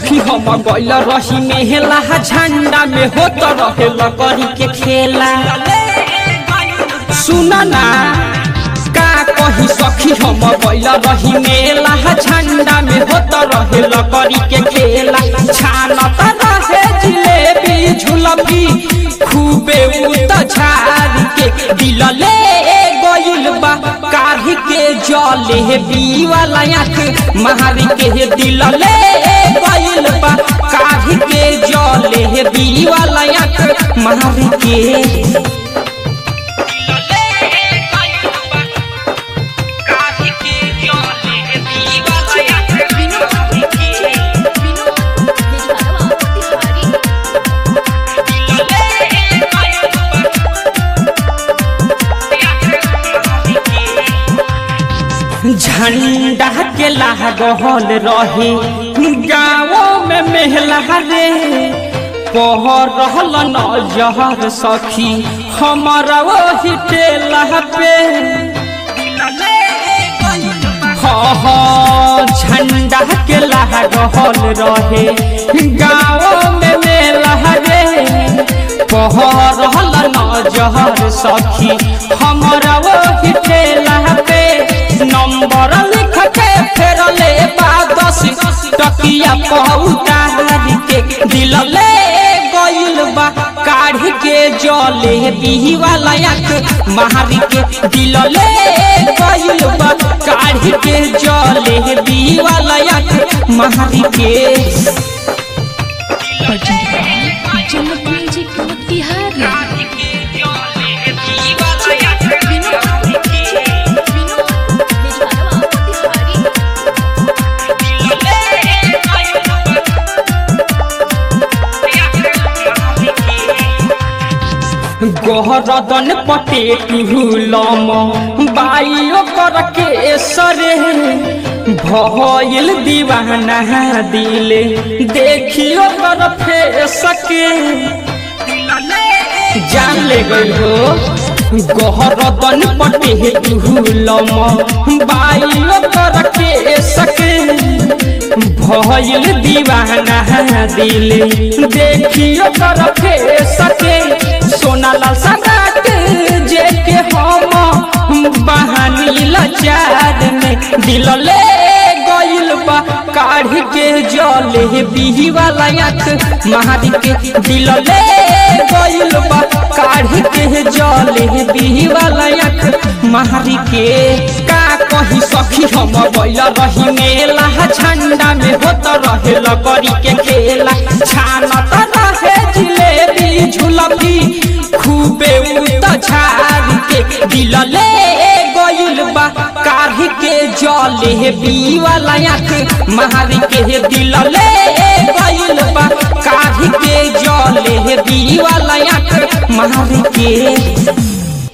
सखी हम गइल रही मेहला झंडा में होत रहे लकड़ी के खेला सुन ना का कही सखी हम गइल रही मेला झंडा में होत रहे लकड़ी के खेला छानत रहे जिलेबी झुलपी खूबे उत झाड़ के दिल ले गइल बा काढ़ी के जले बीवाला आँख मारी के दिल ले गइल बा काढ़ी के जले बीवाला आँख मारी के झंडा के लागल रहे गाँव में मेहला रे पह रहल नजर सखी हमारा वही टेला पे हाँ हाँ झंडा के लागल रहे गाँव में मेला रे पह रहल नजर सखी हमारा वही टेला पे नंबर लिख के फेर ले दस टकिया पहुतार के दिल ले गइल बा काढ़ के जले बिही वाला आँख मारी के दिल ले गइल बा काढ़ के जले बिही वाला आँख मारी के जनक म्यूजिक मोतिहारी गोहरदन पटेट हुलम बाइयो कर के सरे भइल दीवाना दिले देखियो कर फेस के जान ले गई हो गोहरदन पटेट हुलम बाइयो कर के सके भइल दीवाना दिले देखियो कर फेस के सोना लाल सगात जे के हम बहानी लाचार में दिल ले गइल बा काढ़ के जले बिही वाला आँख मारी के दिल ले गइल बा काढ़ के जले बिही वाला आँख मारी के का कही सखी हम गइल रही मेला झंडा में होत रहे लकड़ी के खेला छानत रहे जिलेबी झुलपी खूबे उत झाड़ के दिल ले गइल बा काढ़ के जले बी वाला आँख मारी के दिल ले गइल बा काढ़ के जले बी वाला आँख मारी के